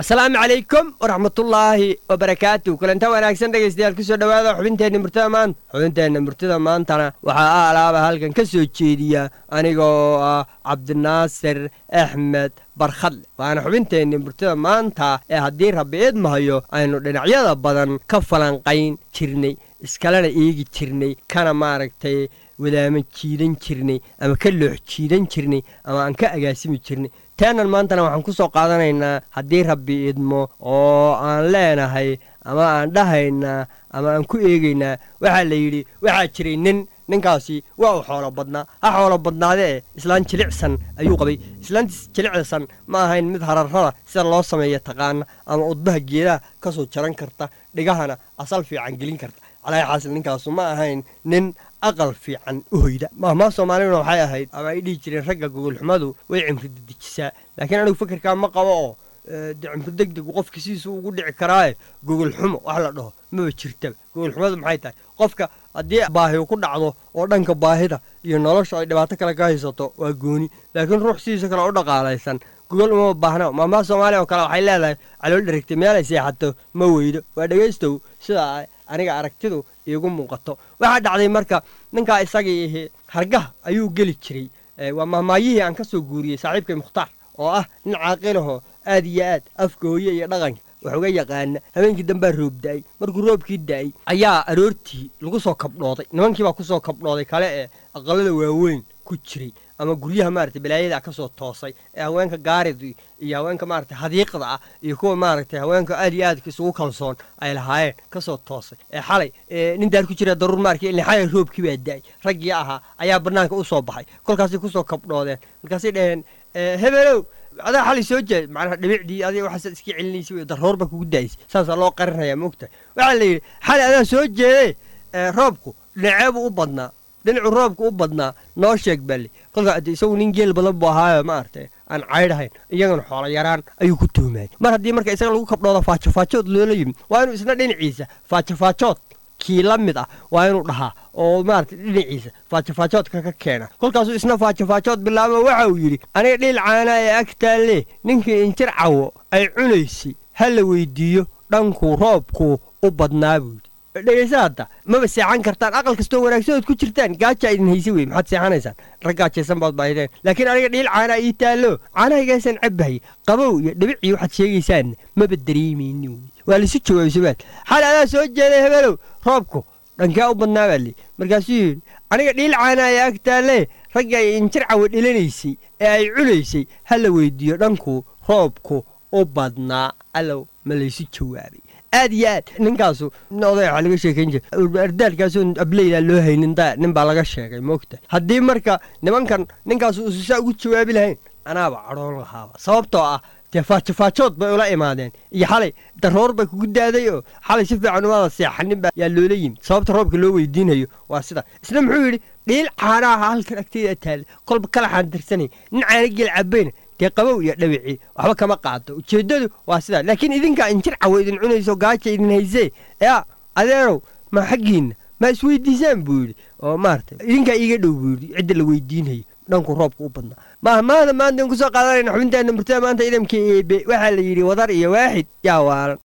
asalaamu calaykum waraxmatullaahi wabarakaatu kulanta wanaagsan dhegaystayaal kusoo dhowaada xubinteenna murtada maanta xubinteenna murtada maantana waxaa a alaaba halkan ka soo jeediya anigoo ah cabdinaasir axmed barkhadle waana xubinteenna murtada maanta ee haddii rabbi idmahayo aynu dhinacyada badan ka falanqayn jirnay iskalena eegi jirnay kana maaragtay wadaama jiidan jirnay ama ka loox jiidan jirnay ama aan ka agaasimi jirnay teenan maantana waxaan ku soo qaadanaynaa haddii rabbi idmo oo aan leenahay ama aan dhahaynaa ama aan ku eegaynaa waxaa la yidhi waxaa jiray nin ninkaasi waa uu xoolo badnaa ha xoolo badnaadee islaan jilicsan ayuu qabay islaantiis jilicsan ma ahayn mid hararrada sida loo sameeya taqaana ama udbaha geedaha ka soo jaran karta dhigahana asal fiican gelin karta calaahi xaasil ninkaasu ma ahayn nin aqal fiican u hoyda mahmaa soomaaliduna waxay ahayd ama ay dhihi jireen ragga gogolxumadu way cimri dedejisaa laakiin anigu fikirkaa ma qabo oo de cimri degdegu qofka sidiisuu ugu dhici karaaye gogolxumo wax la dhaho maba jirtaba gogolxumadu maxay tahay qofka haddii baahi ku dhacdo oo dhanka baahida iyo nolosha ay dhibaato kale ka haysato waa gooni laakiin ruux sidiisa kale u dhaqaalaysan gogol uma baahna mahmaa soomaaliya oo kale waxay leedahay calool dherigtay meelay seexato ma weydo waa dhegaystow sidaa aniga aragtidu iigu muuqato waxaa dhacday marka ninkaa isagii ihi hargaha ayuu geli jiray waa mahmaayihii aan ka soo guuriyey saaxiibkay mukhtaar oo ah nin caaqilaho aad iyo aad afka hooye iyo dhaqanka wax uga yaqaana habeenkii dambaa roob da'ay markuu roobkii da'ay ayaa aroortii lagu soo kabdhooday nimankii baa ku soo kabdhooday kale ee aqalada waaweyn ku jiray ama guryaha maaragtay balaayada ka soo toosay ee haweenka gaarida iyo haweenka maaragtay hadiiqda ah iyo kuwa maaragtay haweenka aad iyo aadka isugu kalsoon ay lahaayeen ka soo toosay ee xalay nin daar ku jira daruur maarkii ilin xalay roobkii baa da'ay raggii ahaa ayaa bannaanka u soo baxay kolkaasay ku soo kabdhoodeen markaasay dhaheen hebelow adaa xalay soo jeed macnaha dhibicdii adiga waxaasaad iska celinaysa wey daroor baa kugu da'aysa saasaa loo qarinayaa maogtahay waxaa la yidhi xalay adaa soo jeedee roobku dhinaceebuu u badnaa dhinacuu roobka u badnaa noo sheeg balle kolkaa ade isagu nin geel badan buu ahaayo maaragtay aan caydhahayn iyagana xoolo yaraan ayuu ku tuhmaayay mar haddii marka isaga lagu kabdhooda faajofaajood loola yimid waa inuu isna dhinaciisa faajofaajood kii la mid ah waa inuu dhahaa oo maaragtay dhinaciisa faajofaajoodka ka keena kolkaasuu isna faajofaajood bilaabo waxa uu yidhi aniga dhiil caanaa ee agtaalle ninkii injir cawo ay cunaysay ha la weydiiyo dhankuu roobkuu u badnaa buu yidhi dhegaysa hadda maba seexan kartaan aqal kastoo wanaagsadood ku jirtaan gaaja idin hayse wey maxaad seexanaysaan raggaa jeesan baad baahideen laakiin aniga dhiil caanaa ii taallo caanahaygaasaan cabbahay qabow iyo dhibicii waxaad sheegaysaanna maba dareemayni wey waa laisu jawaabay subaad xal adaa soo jeeday hebelow roobku dhankee u badnaa baa li markaasuu yidhi aniga dhiil caanaa ee ag taalle ragga ay injir cawo dhilanaysay ee ay cunaysay ha la weydiiyo dhankuu roobku u badnaa allow ma laysu jawaabay aad iyo aad ninkaasu oday waxaa laga sheekayn jira ardaalkaasu ableydaa loo haynin da nin baa laga sheegay moogta haddii marka nimankan ninkaasu ususaa ugu jawaabi lahayn anaaba cadhoon lahaaba sababtoo ah dee faajofaajood bay ula imaadeen iyo xalay daroor bay kugu daaday oo xalay si fiican umaada seexanin baa yaa loola yimid sababta roobka loo weydiinayo waa sida isna muxuu yidhi dhiil caanaha halkan agteeda taalla kolba kalaxaan dirsanay nin caana geel cabayna dee qabow iyo dhawicii waxba kama qaado ujeeddadu waa sidaa laakiin idinkaa injir cawo idin cunayso gaaja idin haysee yaa adeerow ma xaggiinna ma isweydiisaan buu yidhi oo maaragtay idinkaa iiga dhow buu yidhi cidda la weydiinayo dhanku roobka u badnaa mahmaada maanta in kusoo qaadanayna xubintaana murtada maanta idamka eebe waxaa la yidhi wadar iyo waaxid yaa waalan